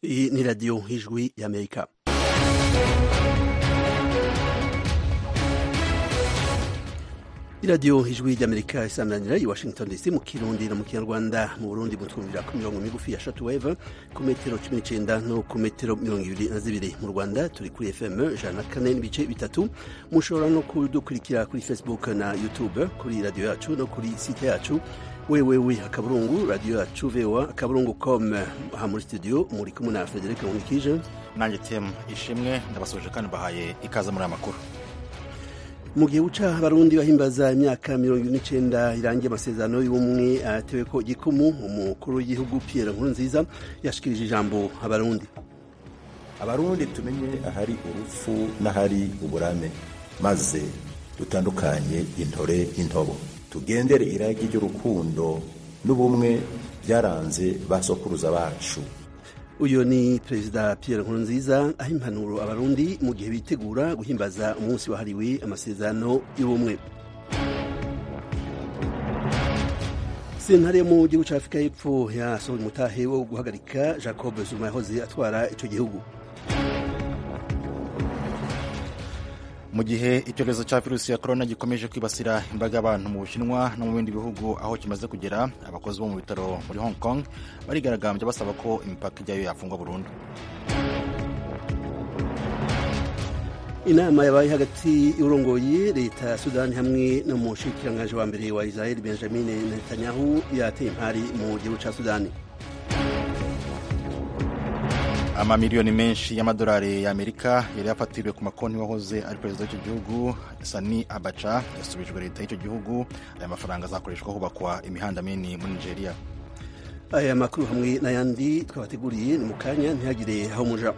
Iyi ni radiyo y'ijwi y'amerika iradiyo ijwi ry'amerika isanganira i washington dc mu kirundi no mu kinyarwanda mu burundi mutwumvira ku mirongo migufi ya shatu weve ku metero cumi n'icenda no ku metero mirongo ibiri na zibiri mu rwanda turi kuri fm ijana na kane n'ibice bitatu mushobora no kudukurikira kuri facebook na youtube kuri radiyo yacu no kuri site yacu wewewe akaburungu radiyo yacu voa akaburungu com aha muri studio muri kumwe na frederic nkunikije nanjye temu ishimwe ndabasoje kandi bahaye ikaze muri aya makuru mu gihe uca abarundi bahimbaza imyaka mirongo ine n'icenda irangiye amasezerano y'ubumwe atewe ko gikumu umukuru w'igihugu pierre nkurunziza yashikirije ijambo abarundi abarundi tumenye ahari urupfu n'ahari uburame maze dutandukanye intore intobo tugendere iragi ry'urukundo n'ubumwe byaranze ba sokuruza bacu uyu ni perezida pierre nkurunziza aho impanuro abarundi mu gihe bitegura guhimbaza umunsi wahariwe amasezerano y'ubumwe sentare yo mu gihugu cya afurika y'epfo yasohoye umutahe wo guhagarika jacob zuma yahoze atwara icyo gihugu mu gihe icyorezo cya virusi ya korona gikomeje kwibasira imbaga y'abantu mu bushinwa no mu bindi bihugu aho kimaze kugera abakozi bo mu bitaro muri hong kong barigaragambya basaba ko imipaka ijyayo yafungwa burundu inama yabaye hagati y'urongoye leta ya sudani hamwe no mu nshikirangaje wa mbere wa israel benjamin netanyahu yateye impari mu gihugu cya sudani amamiliyoni menshi y'amadolari y'amerika yari yafatiriwe ku makonti wahoze ari perezida w'icyo gihugu sani abaca yasubijwe leta y'icyo gihugu aya mafaranga azakoreshwa hubakwa imihanda minini muri nigeria aya makuru hamwe n'ayandi twabateguriye ni mu kanya ntihagire aho muja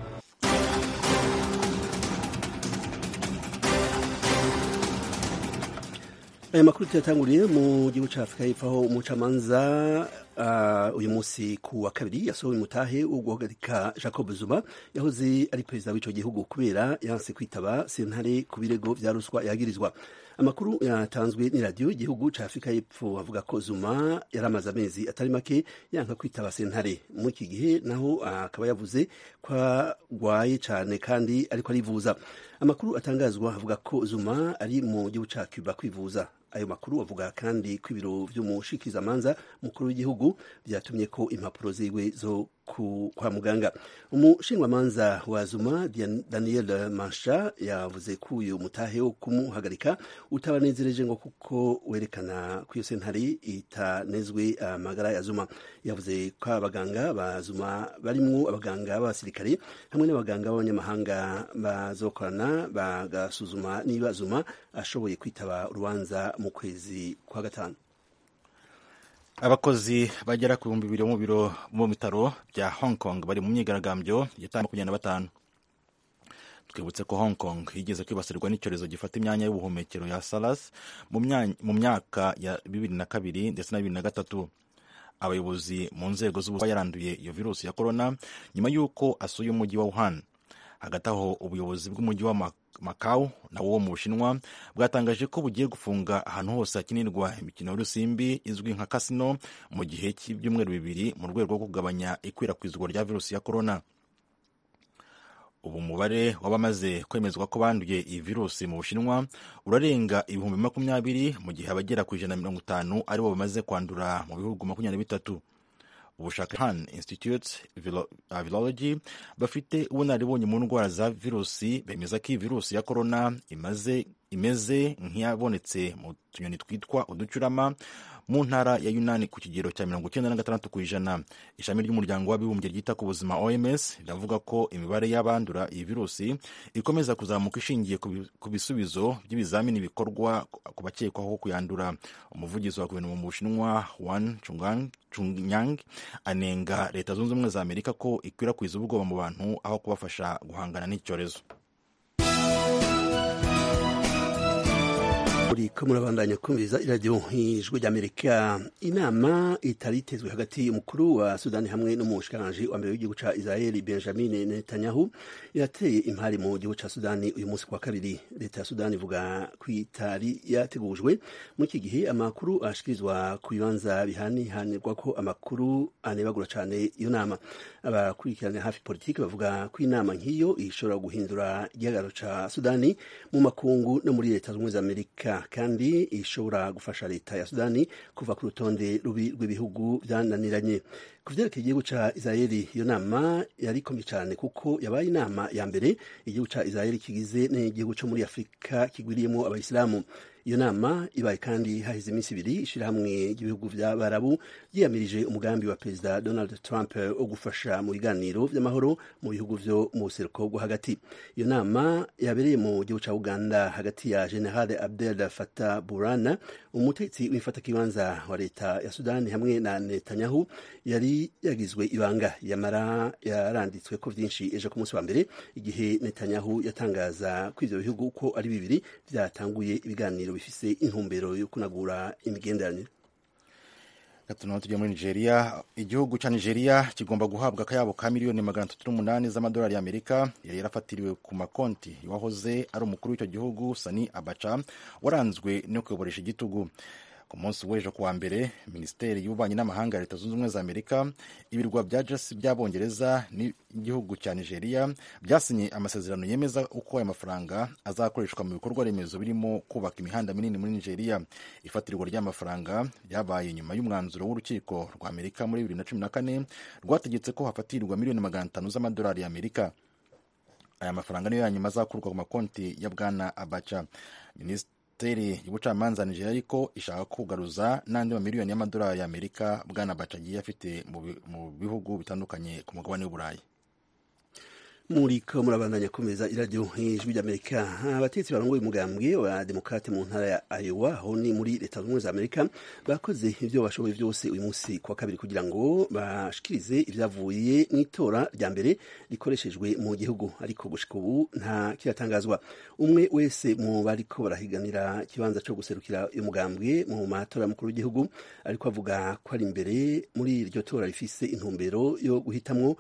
aya makuru tuyatanguriye mu gihugu cya afurika y'epfo aho umucamanza uh, uyu munsi ku wa kabiri yasohoye umutahe wo guhagarika jacob zuma yahoze ari perezida w'icyo gihugu kubera yanse kwitaba sentare ku birego vya ruswa yagirizwa amakuru yatanzwe n'iradiyo igihugu cya afurika y'epfo avuga ko zuma yari amaze amezi atari make yanka kwitaba sentare muri iki gihe naho akaba uh, yavuze ko agwaye cyane kandi ariko arivuza amakuru atangazwa avuga ko zuma ari mu gihugu cya cuba kwivuza ayo makuru avuga kandi ko ibiro vy'umushikizamanza mukuru w'igihugu vyatumye ko impapuro ziwe zo kwa muganga umushinjwamanza wa zuma daniel mansha yavuze ko uyu mutahe wo kumuhagarika utabanezereje ngo kuko werekana ko iyo sentare itanezwe amagara ya zuma yavuze ko abaganga ba zuma barimwo abaganga b'abasirikare hamwe n'abaganga b'abanyamahanga bazokorana bagasuzuma niba zuma ashoboye kwitaba urubanza mu kwezi kwa gatanu abakozi bagera ku bihumbi bibiri mu biro mu bitaro bya hong kong bari mu myigaragambyo yatangiye makumyabiri na batanu twibutse ko hong kong yigeze kwibasirwa n'icyorezo gifata imyanya y'ubuhumekero ya saras mu myaka ya bibiri na kabiri ndetse na bibiri na gatatu abayobozi mu nzego z'ubuzima yaranduye iyo virusi ya korona nyuma y'uko asuye umujyi wa wuhan hagati aho ubuyobozi bw'umujyi wa Macau nawo wo mu Bushinwa bwatangaje ko bugiye gufunga ahantu hose hakinirwa imikino y'urusimbi izwi nka kasino mu gihe cy'ibyumweru bibiri mu rwego rwo kugabanya ikwirakwizwa rya virusi ya korona ubu umubare w'abamaze kwemezwa ko banduye iyi virusi mu Bushinwa urarenga ibihumbi makumyabiri mu gihe abagera ku ijana na mirongo itanu aribo bamaze kwandura mu bihugu makumyabiri na bitatu ubushakashatsi institute virology bafite ubunararibonye mu ndwara za virusi bemeza ko iyi virusi ya korona imaze imeze nk'iyabonetse mu tunyoni twitwa uducurama mu ntara ya yunani ku kigero cya mirongo icyenda na gatandatu ku ijana ishami ry'umuryango w'abibumbye ryita ku buzima oms riravuga ko imibare y'abandura iyi virusi ikomeza kuzamuka ishingiye ku bisubizo by'ibizamini bikorwa ku bakekwaho kuyandura umuvugizi wa guverinoma mu bushinwa wan chunyang anenga leta zunze ubumwe za amerika ko ikwirakwiza ubwoba mu bantu aho kubafasha guhangana n'icyorezo muriko murabandanya kumviriza iradiyo ijwi ry'amerika inama itari itezwe hagati y'umukuru wa sudani hamwe n'umushikiranganji wa mbere w'igihugu ca israeli benjamin netanyahu irateye impari mu gihugu ca sudani uyu munsi kwa kabiri leta ya sudani ivuga ko itari yategujwe muri iki gihe amakuru ashikirizwa ku bibanza bihanihanirwa ko amakuru anebagura cane iyo nama abakurikirana hafi politiki bavuga ko inama nk'iyo ishobora guhindura igihagararo ca sudani mu makungu no muri leta z'ubumwe za amerika kandi ishobora gufasha leta ya sudani kuva ku rutonde rubi rw'ibihugu byananiranye ku vyerekeye igihugu ca israeli iyo nama yari ikomeye cane kuko yabaye inama ya mbere igihugu ca israeli kigize n'igihugu co muri afurika kigwiriyemo abayisilamu iyo nama ibaye kandi haheze iminsi ibiri ishirahamwe ry'ibihugu vy'abarabu ryiyamirije umugambi wa perezida donald trump wo gufasha mu biganiro vy'amahoro mu bihugu vyo mu buseruko bwo hagati iyo nama yabereye mu gihugu ca uganda hagati ya general abdel fatah burana umutetsi w'imfatakibanza wa leta ya sudani hamwe na netanyahu yari yagizwe ibanga yamara yaranditswe ko vyinshi ejo ku munsi wa mbere igihe netanyahu yatangaza ko ivyo bihugu uko ari bibiri vyatanguye ibiganiro bifise intumbero yo kunagura imigenderanire gatuna tujya muri nigeria igihugu cya nigeria kigomba guhabwa akayabo ka miliyoni magana atatu n'umunani z'amadolari y'amerika yari yarafatiriwe ku makonti wahoze ari umukuru w'icyo gihugu sani abaca waranzwe no kuyoboresha igitugu ku munsi w'ejo kuwa mbere minisiteri y'ububanyi n'amahanga ya leta zunze ubumwe za amerika ibirwa bya jesi by'abongereza n'igihugu cya nigeria byasinye amasezerano yemeza uko aya mafaranga azakoreshwa mu bikorwa remezo birimo kubaka imihanda minini muri nigeria ifatirwa ry'amafaranga ryabaye nyuma y'umwanzuro w'urukiko rwa amerika muri bibiri na cumi na kane rwategetse ko hafatirwa miliyoni magana atanu z'amadolari y'amerika aya mafaranga niyo ya nyuma azakurwa ku makonti ya bwana abaca minisitiri minisiteri y'ubucamanza nigeria ariko ishaka kugaruza n'andi mamiliyoni y'amadolari y'amerika bwana baca agiye afite mu bihugu bitandukanye ku mugabane w'uburayi muriko murabandanya komeza iradiyo ijwi ry'amerika abatetsi barongoye umugambwe wa demokrate mu ntara ya Iowa aho ni muri leta zunze ubumwe za amerika bakoze ibyo bashoboye byose uyu munsi kuwa kabiri kugira ngo bashikirize ibyavuye mu itora rya mbere rikoreshejwe mu gihugu ariko gushika ubu nta kiratangazwa umwe wese mu bariko barahiganira ikibanza cyo guserukira uyu mugambwe mu matora y'umukuru w'igihugu ariko avuga ko ari imbere muri iryo tora rifise intumbero yo guhitamwo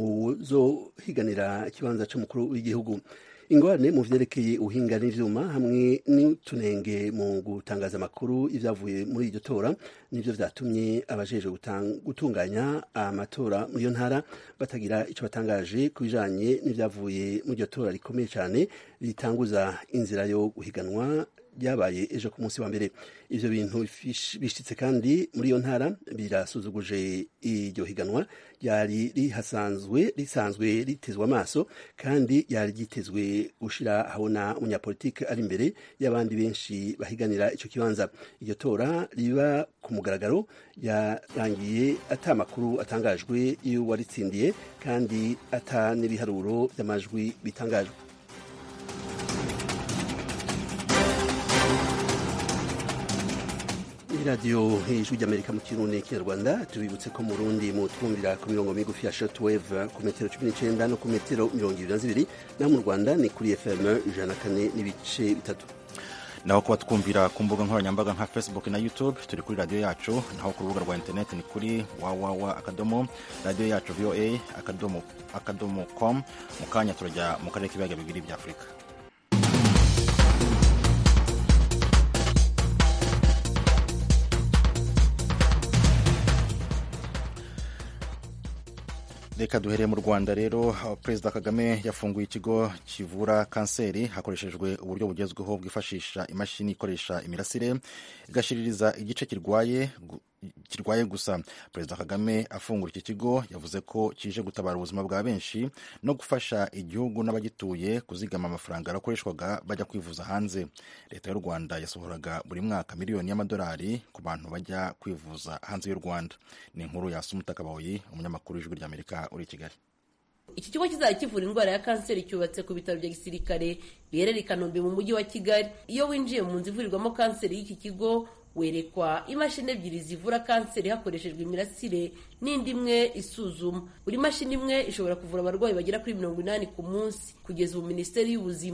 uzohiganira ikibanza cy'umukuru w'igihugu ingorane mu vyerekeye ubuhinga n'ivyuma hamwe n'utunenge mu gutangaza amakuru y'ivyavuye muri iryo tora nivyo vyatumye abajejwe gutunganya amatora muri iyo ntara batagira ico batangaje ku bijanye n'ivyavuye muri iryo tora rikomeye cane ritanguza inzira yo guhiganwa byabaye ejo ku munsi wa mbere ivyo bintu bishitse kandi muri iyo ntara birasuzuguje iryo higanwa ryari rihasanzwe risanzwe ritezwe amaso kandi yari ryitezwe gushira habona umunyapolitike ari imbere y'abandi benshi bahiganira ico kibanza iryo tora riba ku mugaragaro yarangiye ata makuru atangajwe y'uwaritsindiye kandi ata n'ibiharuro by'amajwi bitangajwe radiyo ijwi ry'amerika mu kirundi n'ikinyarwanda tubibutse ko mu rundi mu twumvira ku mirongo migufi ya shortwave ku metero cumi n'icenda no ku metero mirongo ibiri na zibiri naho mu rwanda ni kuri fm ijana na kane n'ibice bitatu naho kuba twumvira ku mbuga nkoranyambaga nka facebook na youtube turi kuri radiyo yacu naho ku rubuga rwa interineti ni kuri wawawa akadomo radiyo yacu voa akadomo akadomo com mu kanya turajya mu karere k'ibiyaga bibiri bya afurika reka duhereye mu rwanda rero perezida kagame yafunguye ikigo kivura kanseri hakoreshejwe uburyo bugezweho bwifashisha imashini ikoresha imirasire igashiririza igice kirwaye kirwaye gusa perezida kagame afungura iki kigo yavuze ko kije gutabara ubuzima bwa benshi no gufasha igihugu n'abagituye kuzigama amafaranga yarakoreshwaga bajya kwivuza hanze leta y'u rwanda yasohoraga buri mwaka miliyoni y'amadolari ku bantu bajya kwivuza hanze y'u rwanda ni inkuru ya sumutakabayi umunyamakuru w'ijwi ry'amerika uri i kigali iki kigo kizajya kivura indwara ya kanseri cyubatse ku bitaro bya gisirikare biherereye i kanombe mu mujyi wa kigali iyo winjiye mu nzu ivurirwamo kanseri y'iki kigo werekwa imashini ebyiri zivura kanseri hakoreshejwe imirasire n'indi imwe isuzuma buri mashini imwe ishobora kuvura abarwayi bagera kuri mirongo inani ku munsi kugeza ubu minisiteri y'ubuzima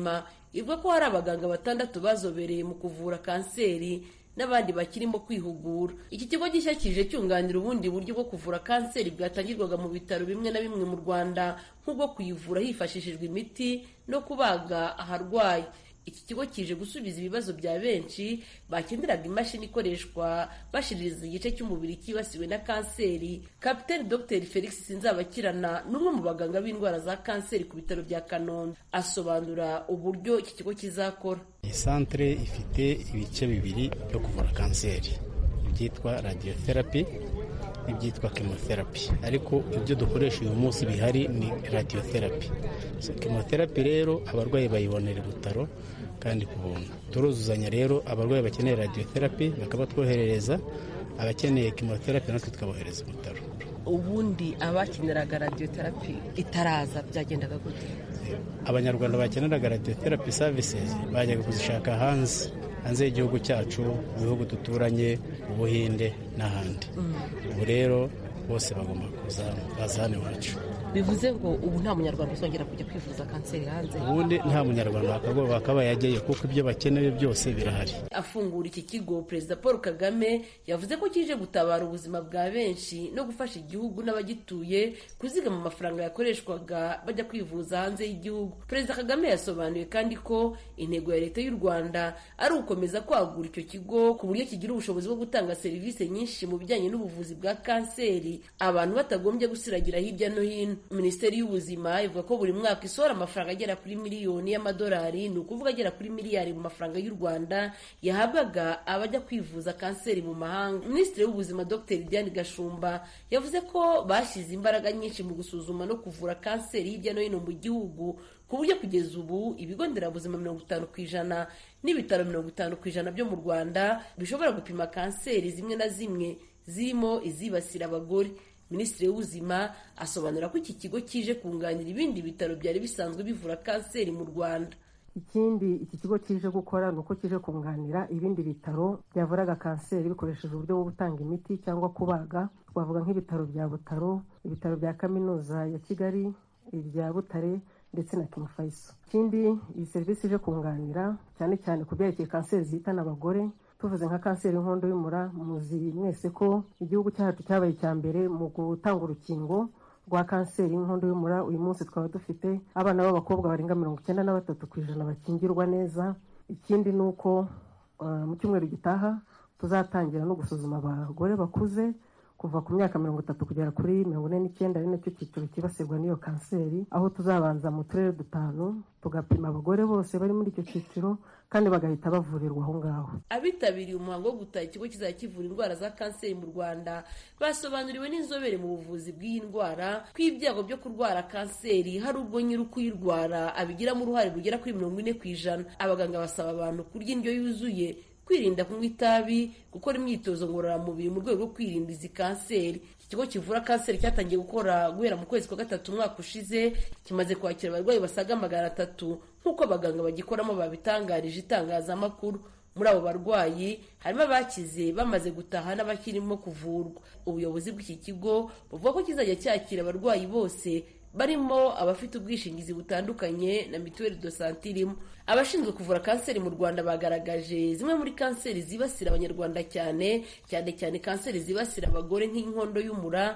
ivuga ko hari abaganga batandatu bazobereye mu kuvura kanseri n'abandi bakirimo kwihugura iki kigo gishya kije cyunganira ubundi buryo bwo kuvura kanseri bwatangirwaga mu bitaro bimwe na bimwe mu rwanda nk'ubwo kuyivura hifashishijwe imiti no kubaga aharwaye iki kigo kije gusubiza ibibazo bya benshi bakeneraga imashini ikoreshwa bashiririza igice cy'umubiri cyibasiwe na kanseri kapiteni dr felix sinzabakirana n'umwe mu baganga b'indwara za kanseri ku bitaro bya kanombe asobanura uburyo iki kigo kizakora iyi santere ifite ibice bibiri byo kuvura kanseri ibyitwa radiotherapy n'ibyitwa chemotherapy ariko ibyo dukoresha uyu munsi bihari ni radiotherapy so, chemotherapy rero abarwayi bayibonera ibutaro kandi ku buntu turuzuzanya rero abarwayi bakeneye radiotherapy bakabatwoherereza abakeneye chemotherapy natwe tukabohereza ibutaro ubundi abakeneraga radiotherapy itaraza byagendaga gute abanyarwanda bakeneraga radiotherapy services bajyaga kuzishaka hanze hanze y'igihugu cyacu mu bihugu duturanye ubuhinde n'ahandi ubu rero bose bagomba kuza baza hano iwacu bivuze ngo ubu nta munyarwanda uzongera kujya kwivuza kanseri hanze ubundi nta munyarwanda wakabaye yajyayo kuko ibyo bakeneye byose birahari afungura iki kigo perezida paul kagame yavuze ko kije gutabara ubuzima bwa benshi no gufasha igihugu n'abagituye kuzigama amafaranga yakoreshwaga bajya kwivuza hanze y'igihugu perezida kagame yasobanuye kandi ko intego ya leta y'u rwanda ari ugukomeza kwagura icyo kigo ku buryo kigira ubushobozi bwo gutanga serivisi nyinshi mu bijyanye n'ubuvuzi bwa kanseri abantu batagombye gusiragira hirya no hino minisiteri y'ubuzima ivuga ko buri mwaka isohora amafaranga agera kuri miliyoni y'amadolari ni ukuvuga agera kuri miliyari mu mafaranga y'u rwanda yahabwaga abajya kwivuza kanseri mu mahanga minisitiri w'ubuzima dr diane gashumba yavuze ko bashyize imbaraga nyinshi mu gusuzuma no kuvura kanseri hirya no hino mu gihugu ku buryo kugeza ubu ibigo nderabuzima mirongo itanu ku ijana n'ibitaro mirongo itanu ku ijana byo mu rwanda bishobora gupima kanseri zimwe na zimwe zirimo izibasira abagore minisitiri w'ubuzima asobanura ko iki kigo kije kunganira ibindi bitaro byari bisanzwe bivura kanseri mu rwanda ikindi iki kigo kije gukora ni uko kije kunganira ibindi bitaro byavuraga kanseri bikoresheje uburyo bwo gutanga imiti cyangwa kubaga twavuga nk'ibitaro bya butaro ibitaro bya kaminuza ya kigali ibya butare ndetse na king faisal ikindi iyi serivisi ije kunganira cyane cyane ku byerekeye kanseri zihitana abagore tuvuze nka kanseri y'inkondo y'umura muzi mwese ko igihugu cyacu cyabaye icya mbere mu gutanga urukingo rwa kanseri y'inkondo y'umura uyu munsi twaba dufite abana b'abakobwa barenga mirongo icyenda na batatu ku ijana bakingirwa neza ikindi ni uko mu cyumweru gitaha tuzatangira no gusuzuma abagore bakuze kuva ku myaka mirongo itatu kugera kuri mirongo ine n'icyenda ari nacyo cyiciro cyibasirwa n'iyo kanseri aho tuzabanza mu turere dutanu tugapima abagore bose bari muri icyo cyiciro kandi bagahita bavurirwa aho ngaho abitabiriye umuhango wo gutaha ikigo kizajya kivura indwara za kanseri mu rwanda basobanuriwe n'inzobere mu buvuzi bw'iyi ndwara ko ibyago byo kurwara kanseri hari ubwo nyiri ukuyirwara abigiramo uruhare rugera kuri mirongo ine ku ijana abaganga basaba abantu kurya indyo yuzuye kwirinda kunywa itabi gukora imyitozo ngororamubiri mu rwego rwo kwirinda izi kanseri iki kigo kivura kanseri cyatangiye gukora guhera mu kwezi kwa gatatu umwaka ushize kimaze kwakira abarwayi basaga magana atatu nk'uko abaganga bagikoramo babitangarije itangazamakuru muri abo barwayi harimo abakize bamaze gutaha n'abakirimo kuvurwa ubuyobozi bw'iki kigo buvuga ko kizajya cyakira abarwayi bose barimo abafite ubwishingizi butandukanye na mituweli do sante irimo abashinzwe kuvura kanseri mu rwanda bagaragaje zimwe muri kanseri zibasira abanyarwanda cyane cyane cyane kanseri zibasira abagore nk'inkondo y'umura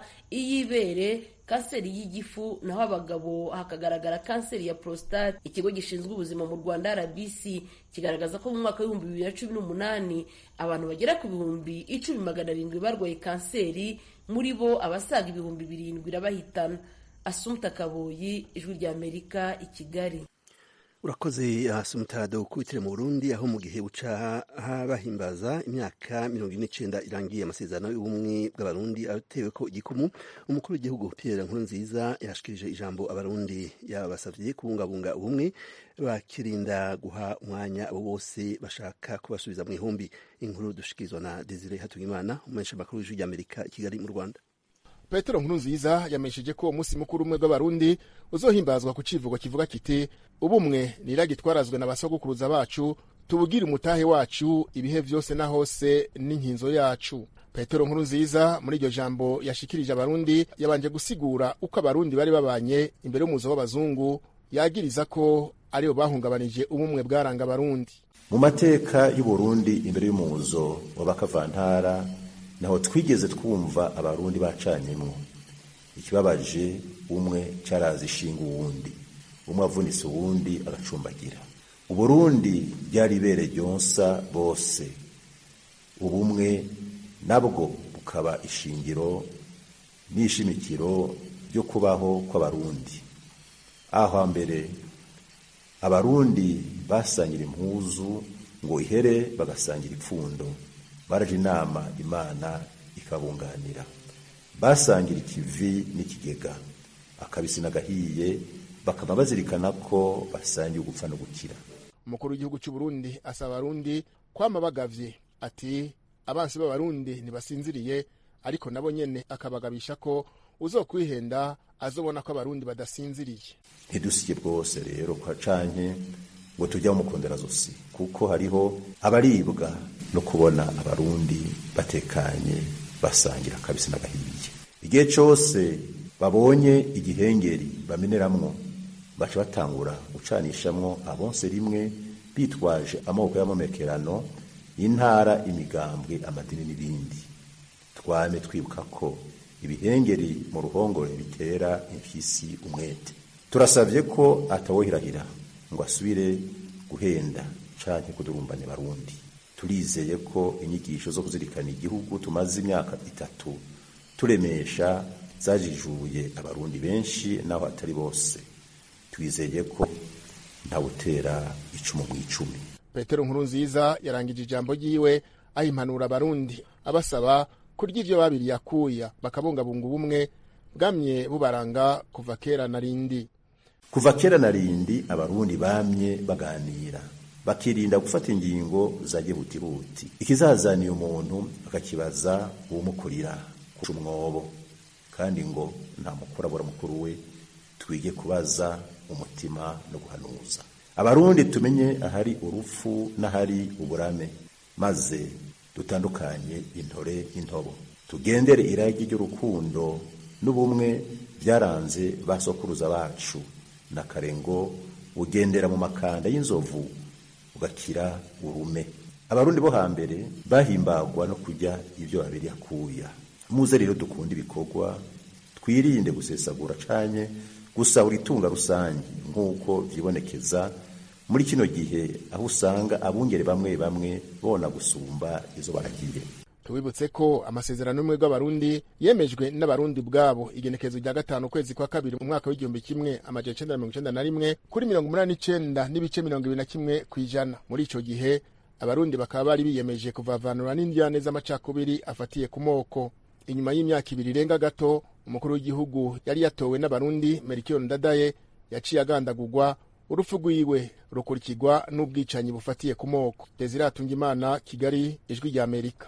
iy'ibere kanseri y'igifu naho abagabo hakagaragara kanseri ya prostate ikigo gishinzwe ubuzima mu rwanda rbc kigaragaza ko mu mwaka w'ibihumbi bibiri na cumi n'umunani abantu bagera ku bihumbi icumi magana arindwi barwaye kanseri muri bo abasaga ibihumbi birindwi irabahitana asumta kaboyi ijwi ry'amerika i kigali urakoze asumutado ukubitire mu burundi aho mu gihe buca bahimbaza imyaka mirongo ine n'icyenda irangiye amasezerano y'ubumwe bw'abarundi atewe ko igikumu umukuru w'igihugu pierre nkurunziza yashikirije ijambo abarundi yabasabye kubungabunga ubumwe bakirinda guha umwanya abo bose bashaka kubasubiza mu ihumbi inkuru dushikirizwa na desire hatungimana umumenyesha makuru w'ijwi ry'amerika i kigali mu rwanda petero nkurunziza yamenyesheje ko umunsi mukuru umwe bw'abarundi uzohimbazwa ku civugo kivuga kiti ubumwe niragi twarazwe na basogokuruza bacu tubugire umutahe wacu ibihe vyose na hose n'inkinzo yacu petero nkurunziza muri iryo jambo yashikirije abarundi yabanje gusigura uko abarundi bari babanye imbere y'umuzo w'abazungu yagiriza ko aribo bahungabanije ubumwe bwaranga abarundi mu mateka y'uburundi imbere y'umuzo wa bakavantara naho twigeze twumva abarundi bacanyemwo ikibabaje umwe cyarazi ishinga uwundi umwe avunitse uwundi agacumbagira uburundi ryari ibere ryonsa bose ubumwe nabwo bukaba ishingiro n'ishimikiro ryo kubaho kw'abarundi aho hambere abarundi basangira impuzu ngo ihere bagasangira ipfundo baraje inama imana ikabunganira basangira ikivi n'ikigega akabisi n'agahiye bakaba bazirikana ko basangiye ugupfa no gukira umukuru w'igihugu cy'u Burundi asaba abarundi kwama bagavye ati abansi b'abarundi ntibasinziriye ariko nabo nyene akabagabisha ko uzokwihenda azobona ko abarundi badasinziriye ntidusike bwose rero kwa canke ngo tujya mukondera zosi kuko hariho abaribwa no kubona abarundi batekanye basangira kabisi n'agahiye igihe cose babonye igihengeri bameneramwo baca batangura gucanishamwo abonse rimwe bitwaje amoko y'amamekerano intara imigambwe amadini n'ibindi twame twibuka ko ibihengeri mu ruhongore bitera impyisi umwete turasabye ko atawohirahira ngo asubire guhenda canke kudurumbanya barundi turizeye ko inyigisho zo kuzirikana igihugu tumaze imyaka itatu turemesha zajijuye abarundi benshi naho atari bose twizeye ko ntawutera icumu mu icumi petero nkuru nziza yarangije ijambo ryiwe ahimpanura abarundi abasaba kurya ivyo babiriye akuya bakabungabunga ubumwe bwamye bubaranga kuva kera na rindi kuva kera na rindi abarundi bamye baganira bakirinda gufata ingingo za gihutihuti ikizazaniye umuntu akakibaza uwumukurira kuca umwobo kandi ngo nta mukuru abura mukuru we twige kubaza umutima no guhanuza abarundi tumenye ahari urupfu n'ahari uburame maze dutandukanye intore n'intobo tugendere iragi ry'urukundo n'ubumwe byaranze ba sokuruza bacu na karengo ugendera mu makanda y'inzovu ugakira urume abarundi bo hambere bahimbagwa no kujya ibyo babiri akuya muze rero dukunda ibikorwa twirinde gusesagura canye gusahura itunga rusange nk'uko vyibonekeza muri kino gihe aho usanga abungere bamwe bamwe bona gusumba izo baragiye tubibutse ko amasezerano y'ubumwe bw'abarundi yemejwe n'abarundi ubwabo igenekerezo rya gatanu ukwezi kwa kabiri mu mwaka w'igihumbi kimwe amajana icenda na mirongo icenda na rimwe kuri mirongo umunani n'icenda n'ibice mirongo ibiri na kimwe kw'ijana muri ico gihe abarundi bakaba bari biyemeje kuvavanura n'indyane z'amacakubiri afatiye ku moko inyuma y'imyaka ibiri irenga gato umukuru w'igihugu yari yatowe n'abarundi merikiyo ndadaye yaciye agandagurwa urupfu rwiwe rukurikirwa n'ubwicanyi bufatiye ku moko desire atungimana kigali ijwi rya amerika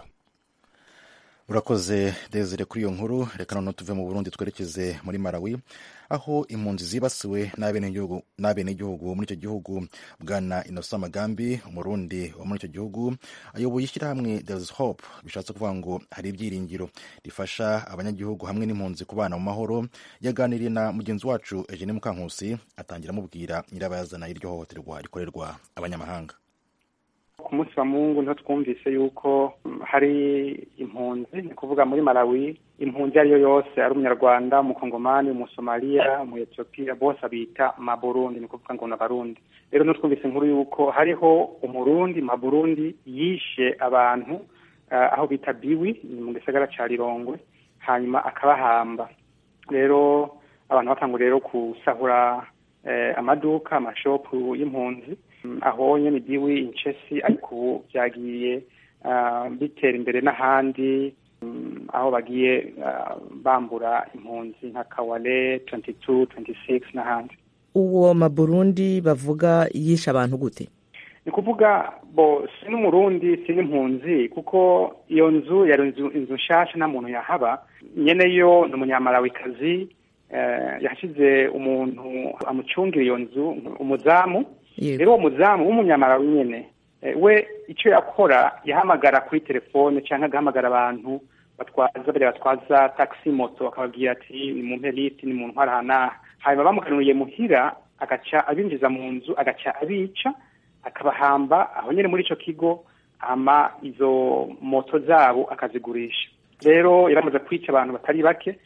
urakoze desire kuri iyo nkuru reka noneho tuve mu burundi twerekeze muri malawi aho impunzi zibasiwe n'abenegihugu muri icyo gihugu bwana inosa magambi umurundi wo muri icyo gihugu ayoboye ishyirahamwe there's hope bishatse kuvuga ngo hari ibyiringiro rifasha abanyagihugu hamwe n'impunzi kubana mu mahoro yaganiriye na mugenzi wacu eugene mukankusi atangira amubwira nyirabayazana y'iryo hohoterwa rikorerwa abanyamahanga ku munsi wa mungu niho twumvise yuko hari impunzi ni kuvuga muri malawi impunzi iyo ari yo yose ari umunyarwanda umukongomani umusomaliya umuyetiyopiya bose abita maburundi ni kuvuga ngo ni abarundi rero niho twumvise inkuru yuko hariho umurundi maburundi yishe abantu aho bita biwi ni mu gisagara ca rirongwe hanyuma akabahamba rero abantu batangura rero gusahura amaduka amashopu y'impunzi aho nyene diwi incesi ariko ubu byagiye bitera imbere n'ahandi aho bagiye bambura impunzi nka kawale 22 26 n'ahandi uwo maburundi bavuga yishe abantu gute ni kuvuga bo si n'umurundi si n'impunzi kuko iyo nzu yari inzu nshasha nta muntu yahaba nyene yo ni umunyamalawikazi yashyize umuntu amucungira iyo nzu umuzamu rero uwo muzamu w'umunyamarawi nyene we icyo yakora yahamagara kuri telefone cyangwa agahamagara abantu batwaza bariya batwaza taxi moto akababwira ati ni mu mperiti ni mu ntwara hanaha hanyuma bamukanuriye muhira agaca abinjiza mu nzu agaca abica akabahamba aho nyine muri ico kigo ama izo moto zabo akazigurisha rero yaramaze kwica abantu batari bake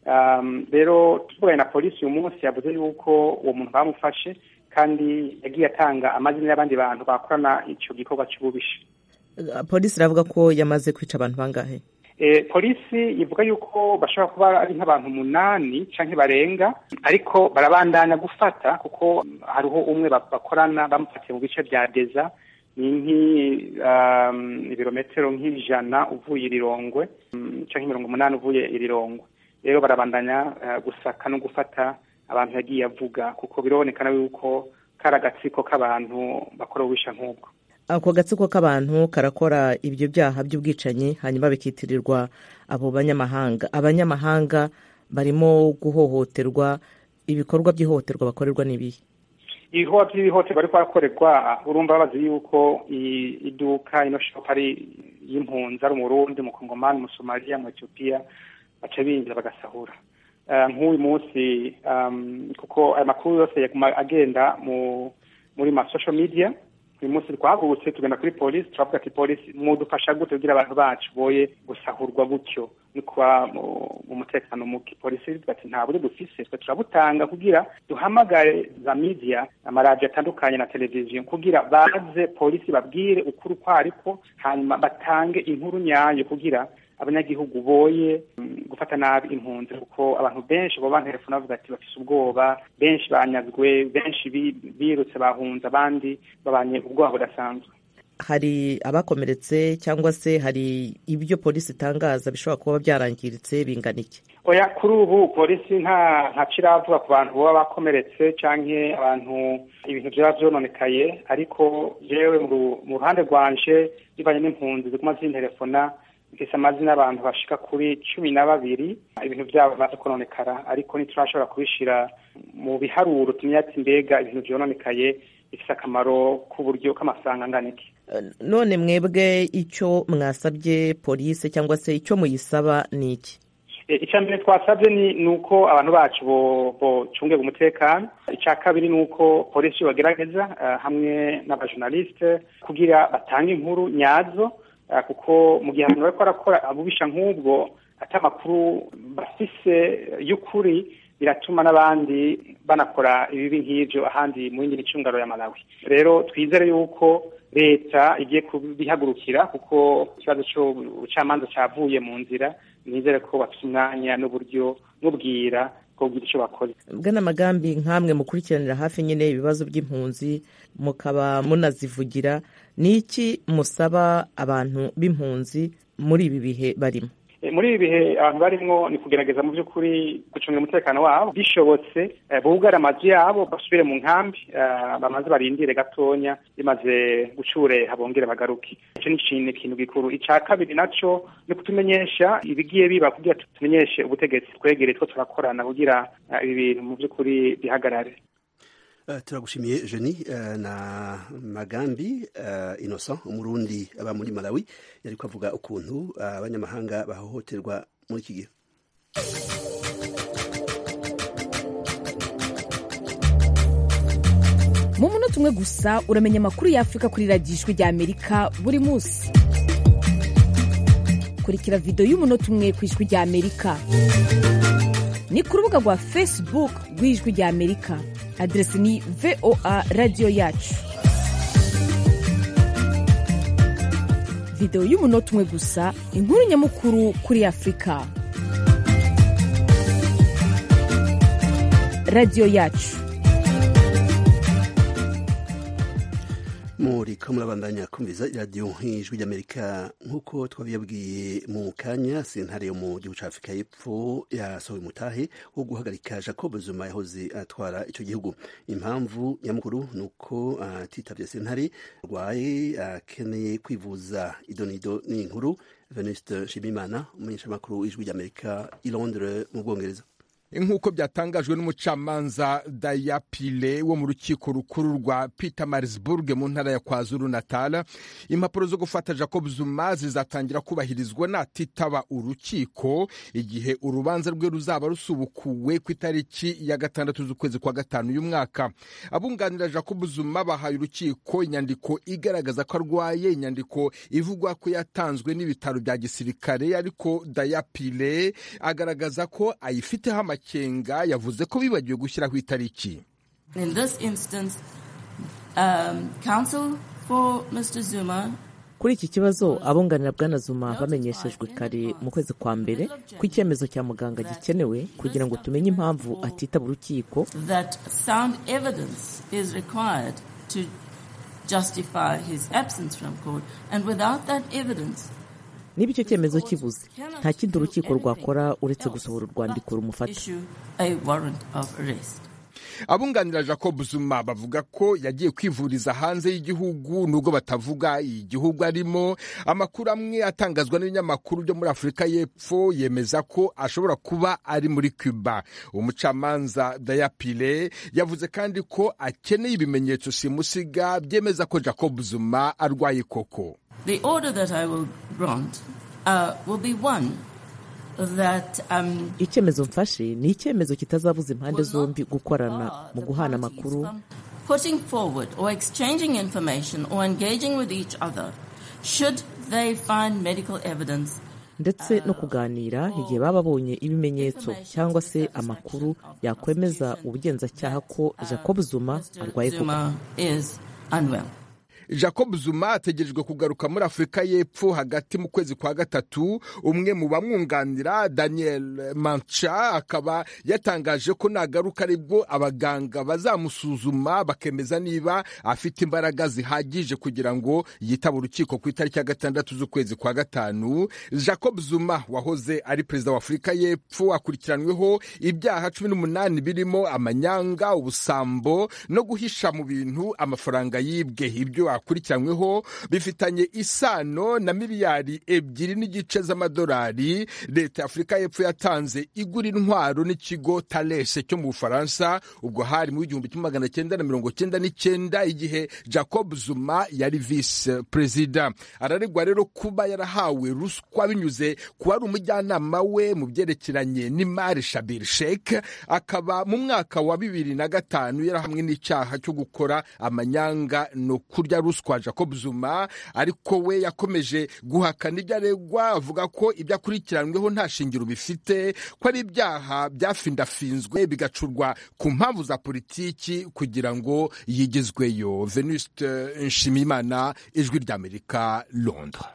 um, rero tuvuganye na polisi uyu munsi yavuze yuko uwo muntu bamufashe kandi yagiye atanga amazina y'abandi bantu bakorana ico gikorwa c'ububisha polisi iravuga ko yamaze kwica abantu bangahe e, polisi ivuga yuko bashobora kuba ari nk'abantu umunani canke barenga ariko barabandanya gufata kuko hariho umwe bakorana bamufatiye mu bice vya deza ni nk'i um, ibirometero nk'ijana uvuye irirongwe um, canke mirongo umunani uvuye irirongwe rero barabandanya uh, gusaka no gufata abantu yagiye avuga kuko birabonekana yuko kari agatsiko k'abantu bakora ububisha nk'ubwo ako gatsiko k'abantu karakora ibyo byaha by'ubwicanyi hanyuma bikitirirwa abo banyamahanga abanyamahanga barimo guhohoterwa ibikorwa by'ihohoterwa bakorerwa n'ibihe ibikorwa by'ihohoterwa ariko barakorerwa urumva babazi yuko iduka ino shopu ari y'impunzi ari umurundi umukongomani umusomaliya mu etiyopiya baca binjira bagasahura nk'uyu munsi kuko aya makuru yose agenda muri ma social media uyu munsi twahagurutse tugenda kuri polisi turavuga ati polisi mudufasha gute kugira abantu bacu boye gusahurwa gutyo no kuba mu mutekano muke polisi ivuga ati nta buryo dufise twe turabutanga kugira duhamagare za media amaradiyo atandukanye na televiziyo kugira baze polisi babwire ukuri uko ariko hanyuma batange inkuru nyayo kugira abanyagihugu boye gufata nabi impunzi kuko abantu benshi baba bantelefona bavuga ati bafise ubwoba benshi banyazwe benshi birutse bahunze abandi babanye ubwoba budasanzwe hari abakomeretse cyangwa se hari ibyo polisi itangaza bishobora kuba byarangiritse bingana iki oya kuri ubu polisi nta ntaco iravuga ku bantu baba bakomeretse canke abantu ibintu vyaba vyononekaye ariko jewe mu ruhande rwanje bivanye n'impunzi ziguma zintelefona mfise amazina y'abantu bashika kuri cumi na babiri ibintu vyabo bimaze kononekara ariko ntiturashobora kubishira mu biharuro tumenya ati mbega ibintu vyononekaye bifise akamaro k'uburyo k'amafaranga angana iki none mwebwe icyo mwasabye polisi cyangwa se icyo muyisaba ni iki icya mbere twasabye ni uko abantu bacu bocungega umutekano icya kabiri ni uko polisi bagerageza hamwe n'abajournaliste kugira batange inkuru nyazo kuko mu gihe abantu bariko barakora abubisha nk'ubwo ati amakuru bafise y'ukuri biratuma n'abandi banakora ibibi nk'ivyo ahandi mu yindi micungaro ya Malawi rero twizere yuko leta igiye kubihagurukira kuko ikibazo c'ubucamanza cavuye mu nzira nizere ko bafite umwanya n'uburyo n'ubwira bwo kugira ico bakora bwana magambi nk'amwe mukurikiranira hafi nyine ibibazo by'impunzi mukaba munazivugira ni iki musaba abantu b'impunzi muri ibi bihe barimo muri ibi bihe abantu barimwo ni kugerageza mu by'ukuri gucunga umutekano wabo bishobotse bugare amazu yabo basubire mu nkambi bamaze barindire gatonya bimaze gucureha bongere bagaruke icyo ni ikintu gikuru icya kabiri naco ni kutumenyesha ibigiye biba kugira tumenyeshe ubutegetsi twegere two turakorana kugira ibi bintu mu by'ukuri bihagarare Uh, turagushimiye Jeni uh, na Magambi uh, Innocent umurundi aba muri Malawi yariko avuga ukuntu abanyamahanga bahohoterwa muri iki gihe mu munota umwe gusa uramenya amakuru y'afurika kuri radiyo ijwi rya amerika buri munsi kurikira videwo y'umunota umwe ku ijwi rya amerika ni ku rubuga rwa facebook rw'ijwi rya amerika aderesi ni voa radiyo yacu videwo y'umunota umwe gusa inkuru nyamukuru kuri afurika radiyo yacu muriko murabandanya kumviza iradiyo nk'ijwi ry'amerika nk'uko twabibabwiye mu kanya sentare yo mu gihugu ca afurika y'epfo yasohoye umutahe wo guhagarika jacob zuma yahoze atwara ico gihugu impamvu nyamukuru ni uko atitavye sentare arwaye akeneye kwivuza idonido n'inkuru venuste nshimimana umumenyeshamakuru w'ijwi ry'amerika i londres mu bwongereza nk'uko byatangajwe n'umucamanza dayapile wo mu rukiko rukuru rwa peter marisburg mu ntara ya kwazuru natal impapuro zo gufata jacob zuma zizatangira kubahirizwa natitaba urukiko igihe urubanza rwe ruzaba rusubukuwe ku itariki ya gatandatu z'ukwezi kwa gatanu y'umwaka abunganira jacob zuma bahaye urukiko inyandiko igaragaza ko arwaye inyandiko ivugwa ko yatanzwe n'ibitaro bya gisirikare ariko dayapile agaragaza ko ayifiteho amakenga yavuze ko bibagiwe gushyiraho itariki In this instance, um, counsel for Mr. Zuma kuri iki kibazo abunganira bwana zuma bamenyeshejwe kare mu kwezi kwa mbere ko icyemezo cya muganga gikenewe kugira ngo tumenye impamvu atitaba urukiko that sound evidence is required to justify his absence from court, and without that evidence, niba icyo cyemezo kibuze nta kindi urukiko rwakora uretse gusohora urwandiko rumufata issue a warrant of arrest. abunganira jacob zuma bavuga ko yagiye kwivuriza hanze y'igihugu nubwo batavuga igihugu arimo amakuru amwe atangazwa n'ibinyamakuru byo muri afurika y'epfo yemeza ko ashobora kuba ari muri cuba umucamanza dayapile yavuze kandi ko akeneye ibimenyetso simusiga byemeza ko jacob zuma arwaye koko The order that I will grant uh, will be one that um, icyemezo mfashe ni icyemezo kitazabuza impande zombi gukorana mu guhana amakuru putting forward or exchanging information or engaging with each other should they find medical evidence ndetse no kuganira igihe baba babonye ibimenyetso cyangwa se amakuru yakwemeza ubugenzacyaha ko jacob zuma arwaye koko Zuma is unwell. jacob zuma ategerejwe kugaruka muri afurika y'epfo hagati mu kwezi kwa gatatu umwe mu bamwunganira daniel mancha akaba yatangaje ko nagaruka aribwo abaganga bazamusuzuma bakemeza niba afite imbaraga zihagije kugira ngo yitaba urukiko ku itariki ya gatandatu z'ukwezi kwa gatanu jacob zuma wahoze ari perezida wa afurika y'epfo akurikiranweho ibyaha cumi n'umunani birimo amanyanga ubusambo no guhisha mu bintu amafaranga yibwe ibyo akurikiranyweho bifitanye isano na miliyari ebyiri n'igice z'amadolari leta ya afurika y'epfo yatanze igura intwaro n'ikigo talese cyo mu bufaransa ubwo hari mu w'igihumbi kimwe magana cyenda na mirongo cyenda n'icyenda igihe jacob zuma yari visi perezida araregwa rero kuba yarahawe ruswa binyuze ku wari umujyanama we mu byerekeranye n'imari shabir shek akaba mu mwaka wa bibiri na gatanu yarahamwe n'icyaha cyo gukora amanyanga no kurya ruswa jacob zuma ariko we yakomeje guhakana ibyo aregwa avuga ko ibyo akurikiranyweho nta shingiro bifite ko ari ibyaha byafindafinzwe bigacurwa ku mpamvu za politiki kugira ngo yigezweyo venuste nshimiyimana ijwi ry'amerika londres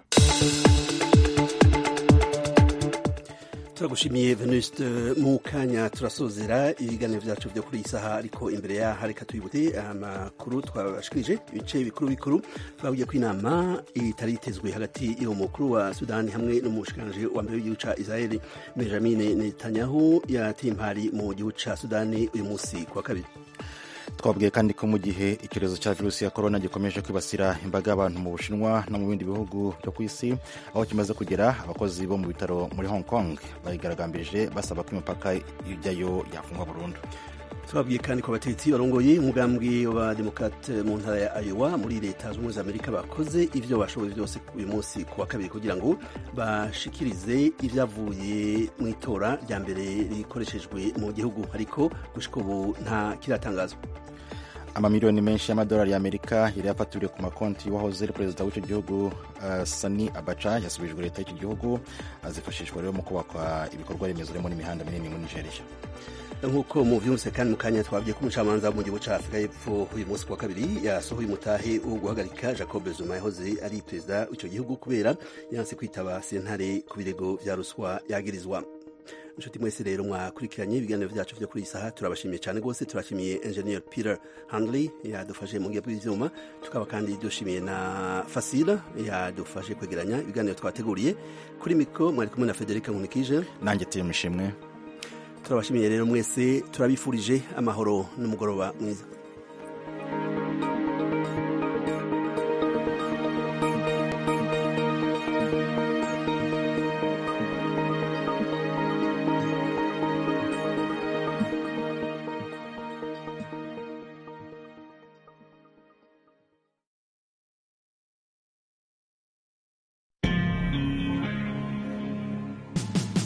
turagushimiye venuste mu kanya turasozera ibiganiro byacu byo kuri iyi saha ariko imbere yaho reka tuyibute amakuru twabashikirije ibice bikuru bikuru twabwiye ko inama itari itezwe hagati y'uwo mukuru wa sudani hamwe n'umushikiranganji wa mbere w'igihugu ca israeli benjamin netanyahu yateye impari mu gihugu ca sudani uyu munsi ku wa kabiri twabwiye kandi ko mu gihe icyorezo cya virusi ya korona gikomeje kwibasira imbaga y'abantu mu bushinwa no mu bindi bihugu byo ku isi aho kimaze kugera abakozi bo mu bitaro muri hong kong bayigaragambirije basaba ko imipaka ijyayo yafungwa burundu twabwiye kandi ko abategetsi barongoye umugambi wa demokrate mu ntara ya Iowa muri leta zunze ubumwe za amerika bakoze ibyo bashoboye byose uyu munsi ku wa kabiri kugira ngo bashikirize ibyavuye mu itora rya mbere rikoreshejwe mu gihugu ariko gushika ubu nta kiratangazwa amamiliyoni menshi y'amadolari y'amerika yari yafatiriwe ku makonti y'uwahoze ari perezida w'icyo gihugu uh, sani abaca yasubijwe leta y'icyo gihugu azifashishwa rero mu kubakwa ibikorwa remezo harimo n'imihanda minini muri nigeria nk'uko muvyumvise kandi mu kanya twabwiye ko umucamanza mu gihugu ca afurika y'epfo uyu munsi ku wa kabiri yasohoye umutahe wo guhagarika jacob zuma yahoze ari perezida w'ico gihugu kubera yanse kwitaba sentare ku birego vya ruswa yagirizwa inshuti mwese rero mwakurikiranye ibiganiro vyacu vyo kuri iyi saha turabashimiye cyane rwose turashimiye engineer peter handley yadufashe mu ngihe bw'ivyuma tukaba kandi dushimiye na fasila yadufashe kwegeranya ibiganiro twateguriye kuri mikro mwari kumwe na federica nkunikije nanjye tiri mishimwe turabashimiye rero mwese turabifurije amahoro n'umugoroba mwiza